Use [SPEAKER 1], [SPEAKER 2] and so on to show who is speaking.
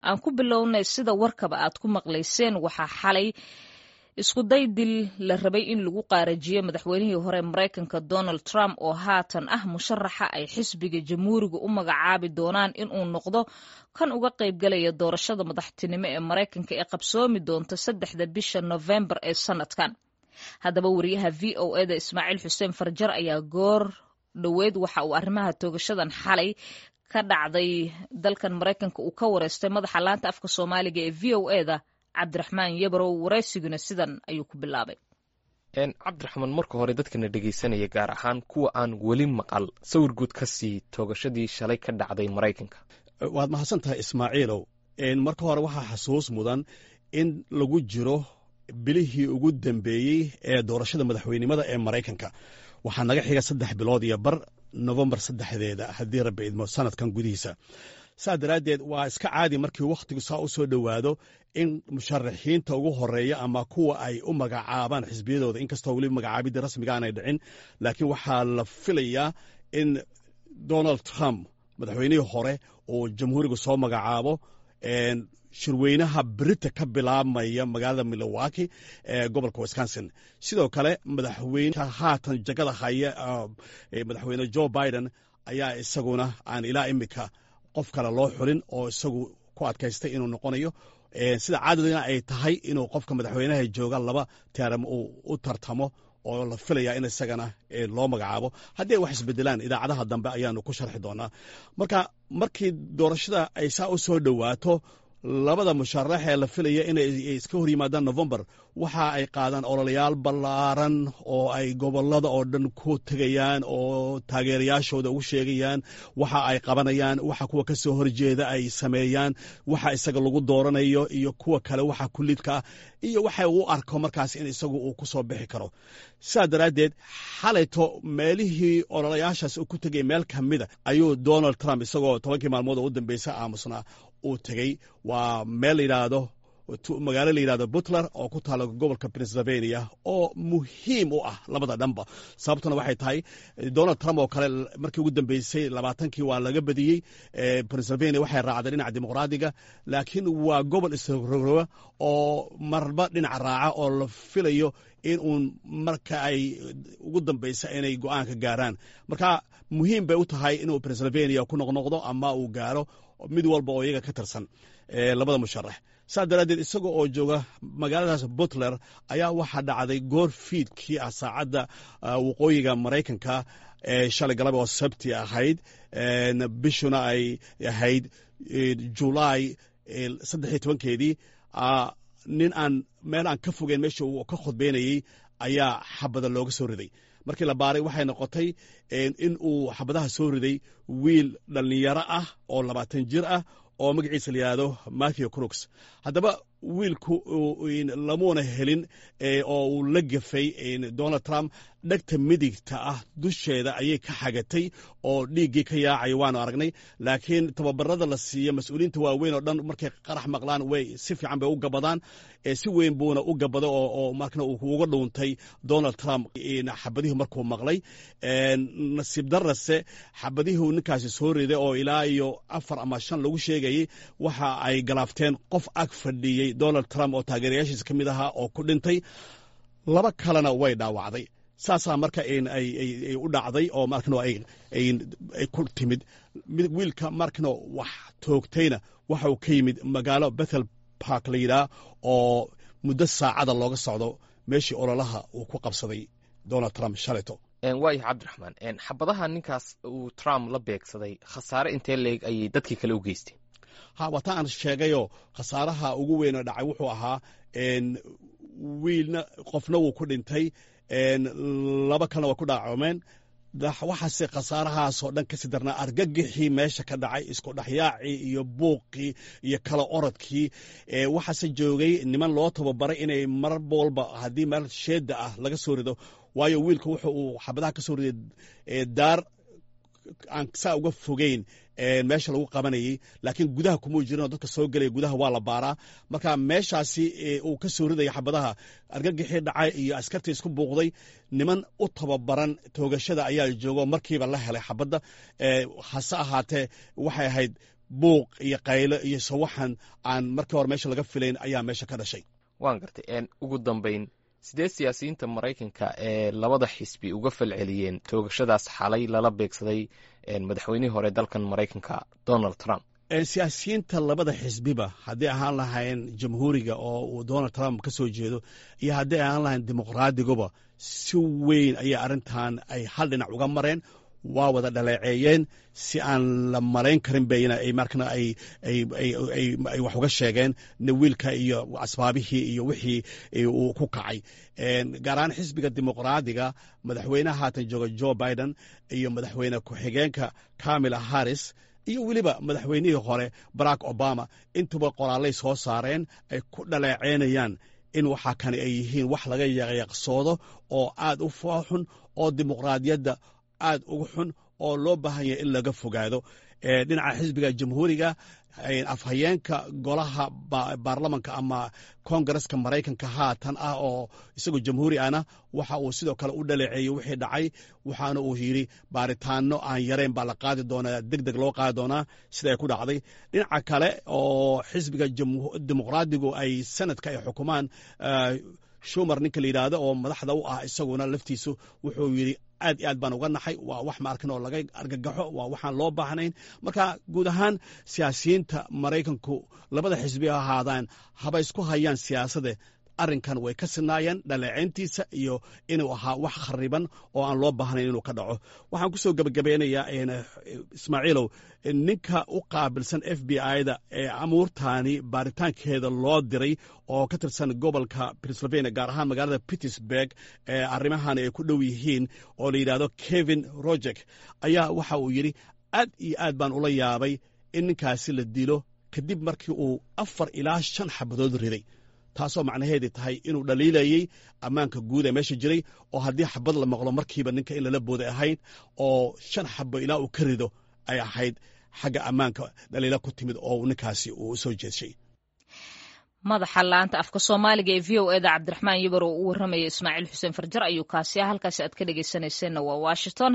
[SPEAKER 1] aan ku bilownay sida warkaba aad ku maqlayseen waxaa xalay iskuday dil la rabay in lagu qaarajiyo madaxweynihii hore maraykanka donald trump oo haatan ah musharaxa ay xisbiga jamhuuriga u magacaabi doonaan inuu noqdo kan uga qaybgalaya doorashada madaxtinimo ee maraykanka ee qabsoomi doonta saddexda bisha nofembar ee sanadkan haddaba wariyaha v o eda ismaaciil xuseen farjar ayaa goor dhoweed waxa uu arrimaha toogashadan xalay ka dhacday dalkan maraykanka uu ka wareystay madaxa laanta afka soomaaliga ee v o eda cabdiraxmaan yabarow waraysiguna sidan ayuu ku bilaabay
[SPEAKER 2] cabdiraxmaan marka hore dadkana dhegaysanaya gaar ahaan kuwa aan weli maqal sawir guud ka sii toogashadii shalay ka dhacday maraykanka
[SPEAKER 3] waad mahadsan tahay ismaaciilow marka hore waxaa xasuus mudan in lagu jiro bilihii ugu dambeeyey ee doorashada madaxweynimada ee maraykanka waxaa naga xiga saddex bilood iyo bar nofembar saddexdeeda haddii rabbi idmo sanadkan gudihiisa saa daraaddeed waa iska caadi markii wakhtigu saa u soo dhowaado in musharaxiinta ugu horeeya ama kuwa ay u magacaabaan xisbiyadooda inkastoo weli magacaabidii rasmiga aanay dhicin laakiin waxaa la filayaa in donald trump madaxweynihii hore uu jamhuuriga soo magacaabo shirweynaha berita ka bilaabmaya magaalada milowaki ee gobolka wisconsin sidoo kale madaxweyneha haatan jagada haya madaxweyne jo biden ayaa isaguna aan ilaa imika qof kale loo xulin oo isagu ku adkaystay inuu noqonayo sida caadadina ay tahay inuu qofka madaxweynaha jooga laba teeram uu u tartamo oo la filaya in isagana loo magacaabo haddii ay wax isbedelaan idaacadaha dambe ayaanu ku sharxi doonaa marka markii doorashada ay saa u soo dhowaato labada musharax ee la filaya inay iska hor yimaadaan novembar waxa ay qaadaan ololayaal ballaaran oo ay gobolada oo dhan ku tegayaan oo taageerayaashooda ugu sheegayaan waxa ay qabanayaan waxa kuwa ka soo horjeeda ay sameeyaan waxa isaga lagu dooranayo iyo kuwa kale waxa kulidka ah iyo waxa u arko markaas in isagu uu ku soo bixi karo sidaa daraaddeed xalayto meelihii ololayaashaas uu ku tegay meel ka mida ayuu donald trump isagoo tobankii maalmood oo u dambeysa aamusnaa uu tegey waa meel layidhaahdo magaalo la yidhahdo butler oo ku taala gobolka pennsylvania oo muhiim u ah labada dhanba sababtuna waxay tahay donald trump oo kale markii ugu dambeysay labaatankii waa laga badiyey pennsylvania waxay raacday dhinaca dimuqraadiga laakiin waa gobol isrogrowa oo marba dhinac raaca oo la filayo in uun marka ay ugu dambeysa inay go-aanka gaaraan marka muhiim bay u tahay inuu pennsylvania ku noqnoqdo ama uu gaaro mid walba oo iyaga ka tirsan labada musharax saa daraaddeed isaga oo jooga magaaladaas butler ayaa waxaa dhacday goor fiidkii ah saacadda waqooyiga maraykanka ee shalay galaba oo sabti ahayd bishuna ay ahayd julaay saddexiyo tobankeedii nin aan meel aan ka fogeyn meesha uu ka khudbeynayey ayaa xabada looga soo riday markii la baaray waxay noqotay in uu xabadaha soo riday wiil dhallinyaro ah oo labaatan jir ah oo magaciisa la yidhaahdo matthew crooks haddaba wiilku lamuuna helin oo uu la gefay donald trump dhegta midigta ah dusheeda ayay ka xagatay oo dhiiggii ka yaacaya waanu aragnay laakiin tababarada la siiya mas-uuliyiinta waaweyn oo dhan markay qarax maqlaan way si fiican bay u gabadaan si weyn buuna u gabado oo markna uu uga dhuuntay donald trump xabadihii markuu maqlay nasiib darase xabadihii ninkaasi soo riday oo ilaa iyo afar ama shan lagu sheegayey waxa ay galaafteen qof ag fadhiyey donald trump oo taageerayaashiisa ka mid ahaa oo ku dhintay laba kalena way dhaawacday saasaa marka ay u dhacday oo markano ay ku timid wiilka markano wax toogtayna waxa uu ka yimid magaalo bethel bark la yidhaah oo muddo saacada looga socdo meeshii ololaha uu ku qabsaday donald trump shaleto
[SPEAKER 2] waayo cabdiraxmaan xabadaha ninkaas uu trump la beegsaday khasaare intee leeg ayay dadkii kale u geysteen
[SPEAKER 3] ha waata aan sheegayoo khasaaraha ugu weynoo dhacay wuxuu ahaa wiilna qofna wuu ku dhintay laba kalena waa ku dhaacoomeen waxaase khasaarahaasoo dhan kasii darnaa argagixii meesha ka dhacay isku dhexyaacii iyo buuqii iyo kala orodkii waxaase joogay niman loo tababaray inay mar walba haddii meel sheeda ah laga soo rido waayo wiilka wuxu uu xabadaha ka soo riday daar aan saa uga fogeyn meesha lagu qabanayey laakiin gudaha kumuu jirinoo dadka soo gelaya gudaha waa la baaraa marka meeshaasi uu ka soo ridaya xabadaha argagixii dhacay iyo askartii isku buuqday niman u tababaran toogashada ayaa joogo markiiba la helay xabadda hase ahaatee waxay ahayd buuq iyo qaylo iyo sawaxan aan markii hore meesha laga filayn ayaa meesha ka dhashay
[SPEAKER 2] waan gartay ugu dambayn sidee siyaasiyiinta maraykanka ee labada xisbi uga falceliyeen toogashadaas xalay lala beegsaday madaxweynihii hore dalkan maraykanka donald trump
[SPEAKER 3] siyaasiyiinta labada xisbiba haddii ahaan lahayn jamhuuriga oo uu donald trump ka soo jeedo iyo haddii ahaan lahayn dimuqraadiguba si weyn ayay arrintan ay hal dhinac uga mareen waa wada dhaleeceeyeen si aan la malayn karin bayna ay markana ay ay wax uga sheegeen wiilka iyo asbaabihii iyo wixii uu ku kacay gaar ahaan xisbiga dimuqraadiga madaxweynaha haatan jooga joe biden iyo madaxweyne ku-xigeenka camila harris iyo weliba madaxweynihii hore barack obama intuba qoraalay soo saareen ay ku dhaleeceynayaan in waxaa kani ay yihiin wax laga yaqyaqsoodo oo aad u fooxun oo dimuqraadiyadda aad uga xun oo loo baahan yahay in laga fogaado dhinaca xisbiga jamhuuriga afhayeenka golaha baarlamanka ama kongareska maraykanka haatan ah oo isagoo jamhuuri ahna waxa uu sidoo kale u dhaleeceeyey wixii dhacay waxaana uu yidhi baaritaano aan yarayn baa la qaadi doonaa deg deg loo qaadi doonaa sida ay ku dhacday dhinaca kale oo xisbiga dimuqraadigu ay sanadka ay xukumaan shumar ninka la yidhaahdo oo madaxda u ah isaguna laftiisu wuxuu yidhi aad iyo aad baan uga naxay waa wax ma arkin oo laga argagaxo waa waxaan loo baahnayn marka guud ahaan siyaasiyiinta maraykanku labada xisbi ha ahaadaan haba isku hayaan siyaasade arrinkan way ka sinaayeen dhaleeceyntiisa iyo inuu ahaa wax khariban oo aan loo baahnayn inuu ka dhaco waxaan ku soo gebagabeynayaa ismaaciilow ninka u qaabilsan f b i-da ee amuurtaani baaritaankeeda loo diray oo ka tirsan gobolka pennsylvania gaar ahaan magaalada pittsburg ee arrimahan ay ku dhow yihiin oo la yidhahdo kevin rojek ayaa waxa uu yidhi aad iyo aad baan ula yaabay in ninkaasi la dilo kadib markii uu afar ilaa shan xabadood riday taasoo macnaheedii tahay inuu dhaliilayey ammaanka guud ee meesha jiray oo haddii xabad la maqlo markiiba ninka in lala booday ahayd oo shan xabo ilaa uu ka rido ay ahayd xagga ammaanka dhaliila ku timid oo ninkaasi uu soo jeedshay
[SPEAKER 1] madaxa laanta afka soomaaliga ee v o eda cabdiraxmaan yabar oo u warramaya ismaaciil xuseen farjar ayuu kaasi ah halkaasi aad ka dhegeysanayseena waa washington